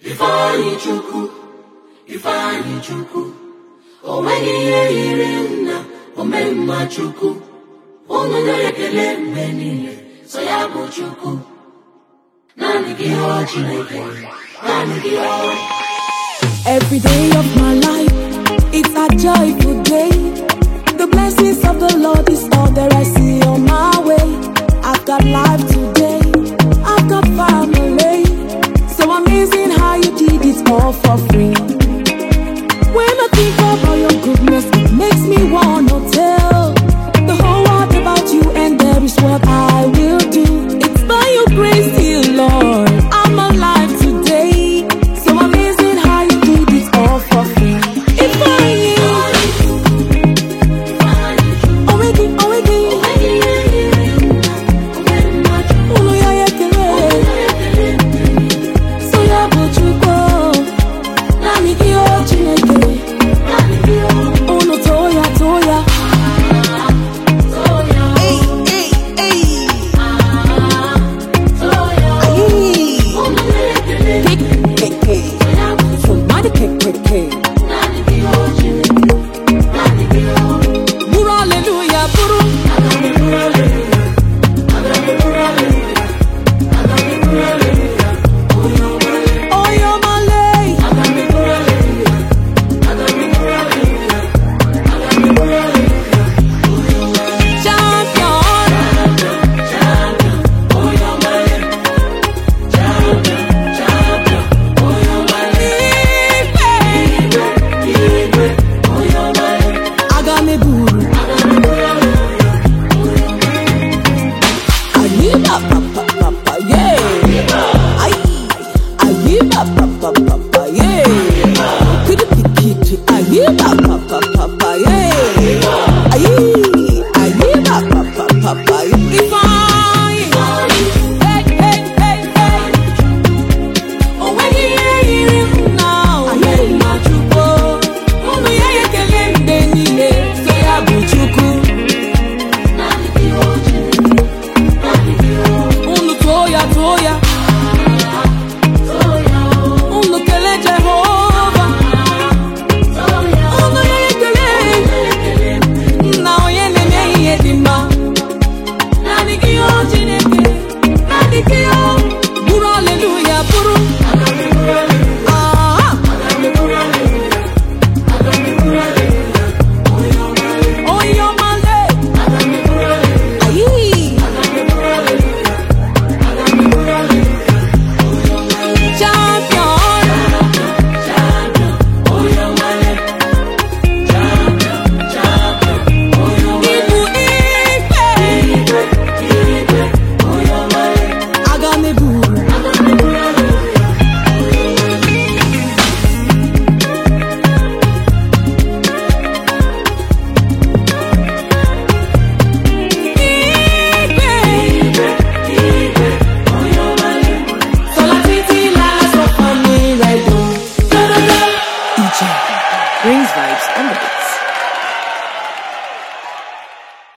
Ifeanyị Chukwu Ifeanyị Chukwu o nweghị ihe yiri nna omemma Chukwu unu na-ekele mgbe niile so ya bụ Chukwu naanị gị ọ Chineke naanị gị ọ Every day of my life, it's a joyful day. The blessings of the Lord is all that I see on my way. I've got life